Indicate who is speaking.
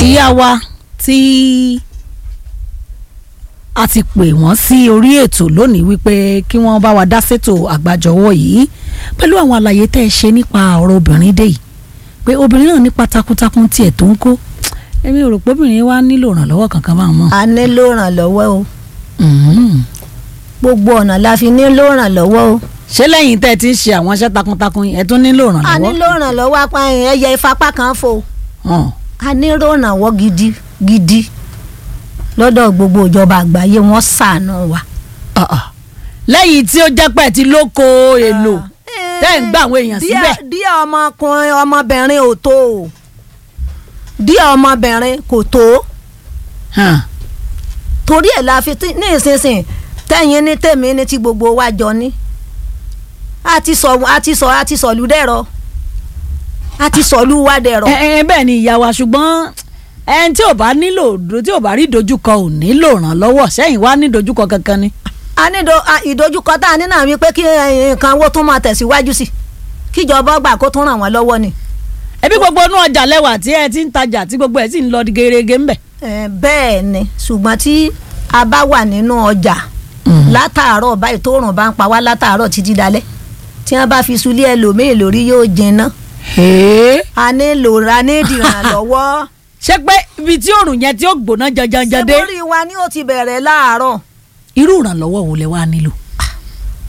Speaker 1: ìyá wa tí a ti pè wọ́n sí orí ètò lónìí wípé kí wọ́n bá wa dá sétò àgbàjọwọ́ yìí pẹ̀lú àwọn àlàyé tẹ́ ẹ ṣe nípa ọ̀rọ̀ obìnrin dé yìí pé obìnrin náà nípa takuntakun tiẹ̀ tó ń kó èmi ò rò pé obìnrin wa nílò ìrànlọ́wọ́ kankan máa mọ̀.
Speaker 2: a nílò ìrànlọ́wọ́ o gbogbo ọ̀nà la fi nílò ìrànlọ́wọ́ o
Speaker 1: ṣé lẹ́yìn tẹ́ ẹ ti ń ṣe àwọn iṣẹ́ takuntakun yìí ẹ tún nílò
Speaker 2: a
Speaker 1: ìrànlọ́wọ́.
Speaker 2: nílò ìrànlọ́wọ́ apá ẹyẹ ìfapá kan fò
Speaker 1: Hàn.
Speaker 2: a nílò ìrànwọ́ gidi gidi lọ́dọ̀ gbogbo ìjọba àgbáyé wọ́n ṣàánú wa.
Speaker 1: Ah, ah. lẹ́yìn tí ó jẹ́ pẹ́ ti lóko èlò tẹ́ ẹ̀ ń gbà àwọn èèyàn síbẹ̀.
Speaker 2: díẹ̀ díẹ̀ ọmọkùnrin ọmọbìnrin ò tó o díẹ̀ ọmọbìnrin kò tó
Speaker 1: Hàn.
Speaker 2: torí ẹ̀ la fi tí- ní ìsinsìnyí tẹ̀yìn ní tèmi ní tí gbogbo wa jọ ní a ti sọ a ti sọ a ti sọ̀lú dẹ̀rọ a ti sọ̀lú wa dẹ̀rọ.
Speaker 1: ẹ ẹ bẹ́ẹ̀ ni ìyá wa ṣùgbọ́n ẹni tí ò bá nílò tí ò bá rí ìdojúkọ ò nílò ìrànlọ́wọ́ sẹ́yìn wá ní ìdojúkọ kankan ni.
Speaker 2: a ní do- a- ìdojúkọ tá a ní náà wípé kí eh, nǹkan owó tún máa tẹ̀síwájú sí kíjọba gbà kó tún ràn wọ́n lọ́wọ́ ni.
Speaker 1: ẹbí gbogbo inú ọjà lẹ́wà tí ẹ ti ń tajà tí gbogbo ẹ sì ń lọ gerege ńbẹ̀.
Speaker 2: Eh, bẹ́ẹ̀ ni ṣùgbọ́n tí a bá wà nínú ọjà látàárọ̀ báyìí tó rùn bá ń pa wá látàárọ̀ títí dalẹ́ tí wọ́n bá fi sulé ẹlòmíì lórí yóò jinná
Speaker 1: Hèé.
Speaker 2: a nílò ra nídìí ìrànlọ́wọ́
Speaker 1: ṣé pé ibi tí òrùn yẹn tí ó gbóná janjanjan dé
Speaker 2: sẹ́mórì wa ni ó ti bẹ̀rẹ̀ láàárọ̀
Speaker 1: irú ìrànlọ́wọ́ wo lẹ wá nílò.